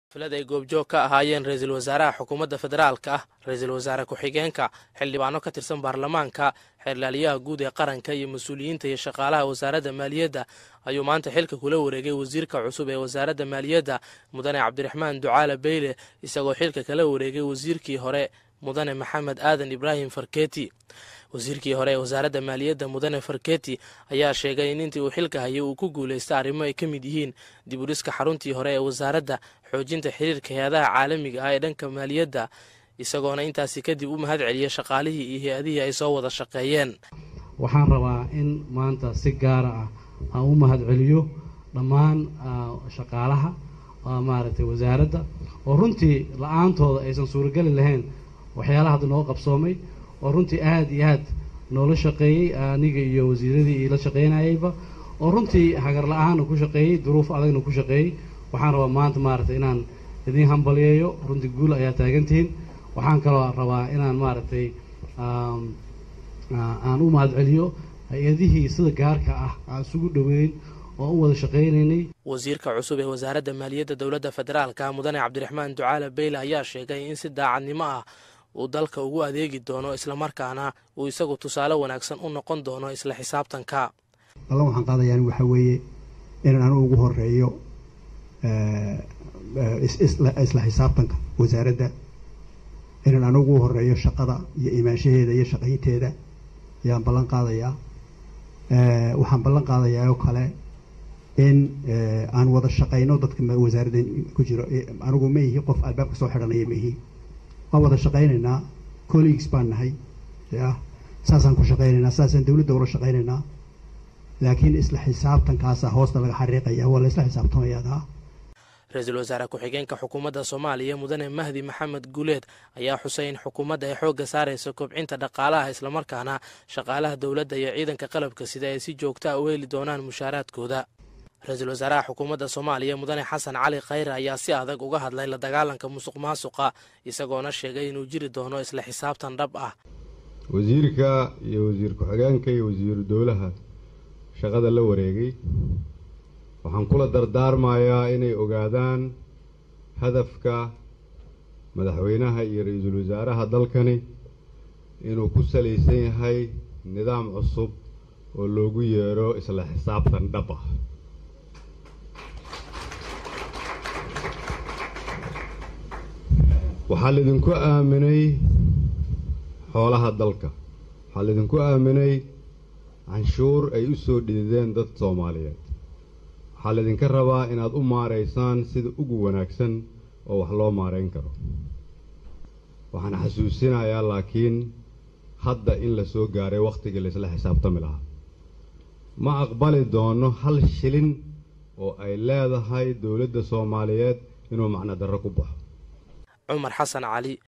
xaflad ay goobjoog ka ahaayeen ra-iisul wasaaraha xukuumadda federaalka ah ra-iisul wasaare ku-xigeenka xildhibaano ka tirsan baarlamaanka xeerlaaliyaha guud ee qaranka iyo mas-uuliyiinta iyo shaqaalaha wasaaradda maaliyadda ayuu maanta xilka kula wareegay wasiirka cusub ee wasaaradda maaliyadda mudane cabdiraxmaan ducaale beyle isagoo xilka kala wareegay wasiirkii hore mudane maxamed aadan ibraahim farketi wasiirkii hore ee wasaaradda maaliyadda mudane farketi ayaa sheegay in intii uu xilka hayay uu ku guulaystay arrimo ay ka mid yihiin dib u dhiska xaruntii hore ee wasaaradda xoojinta xiriirka hay-adaha caalamiga ah ee dhanka maaliyadda isagoona intaasi kadib u mahad celiyay shaqaalihii iyo hay-adihii ay soo wada shaqeeyeen waxaan rabaa in maanta si gaara ah aan u mahad celiyo dhammaan shaqaalaha maaragtay wasaaradda oo runtii la-aantooda aysan suurageli lahayn waxyaalaha hadda noo qabsoomay oo runtii aada iyo aad noola shaqeeyey aniga iyo wasiiradii iila shaqeynayayba oo runtii hagar la-aana ku shaqeeyey duruuf adagna ku shaqeeyey waxaan rabaa maanta maaragtay inaan idiin hambaliyeeyo runtii guul ayaa taagantihiin waxaan kaloo rabaa inaan maaragtay aan u mahad celiyo hay-adihii sida gaarka ah aan isugu dhoweyn oo u wada shaqeynaynay wasiirka cusub ee wasaaradda maaliyadda dowladda federaalka mudane cabdiraxmaan ducaale beyle ayaa sheegay in si daacadnimo ah uu dalka ugu adeegi doono islamarkaana uu isagu tusaale wanaagsan u noqon doono isla xisaabtanka ballan waxaan qaadayaan waxaa weeye inaan anu ugu horeeyo isla xisaabtanka wasaaradda inaan anu ugu horeeyo shaqada iyo imaanshaheeda iyo shaqaynteeda ayaan ballan qaadayaa waxaan ballan qaadayaa oo kale in aan wada shaqayno dadka wasaaradda ku jiro anigu ma ihi qof albaabka soo xidhanaya ma ihi waan wada shaqaynaynaa colleagues baan nahay ya saasaan ku shaqaynaynaa saasaan dawladda ula shaqaynaynaa laakiin isla xisaabtankaasa hoosta laga xariiqaya waa la isla xisaabtamayadaa ra-iisul wasaare ku-xigeenka xukuumadda soomaaliya mudane mahdi maxamed guuleed ayaa xusay in xukuumadda ay xoogga saarayso kobcinta dhaqaalaha islamarkaana shaqaalaha dowladda iyo ciidanka qalabka sida ay si joogta a u heli doonaan mushaaraadkooda ra-iisul wasaaraha xukuumadda soomaaliya mudane xasan cali khayre ayaa si adag uga hadlay la dagaalanka musuq maasuqa isagoona sheegay inuu jiri doono isla xisaabtan dhab ah wasiirka iyo wasiir ku-xigeenka iyo wasiiru dowlaha shaqada la wareegay waxaan kula dardaarmayaa inay ogaadaan hadafka madaxweynaha iyo ra-iisul wasaaraha dalkani inuu ku salaysan yahay nidaam cusub oo loogu yeero isla xisaabtan dhab ah waxaa laydinku aaminay xoolaha dalka waxaa laydinku aaminay canshuur ay u soo dhidideen dad soomaaliyeed waxaa laydinka rabaa inaad u maaraysaan sida ugu wanaagsan oo wax loo maarayn karo waxaan xasuusinayaa laakiin hadda in la soo gaaray wakhtigii laysla xisaabtami lahaa ma aqbali doono hal shilin oo ay leedahay dowladda soomaaliyeed inuu macno darro ku baxo cumar xasan cali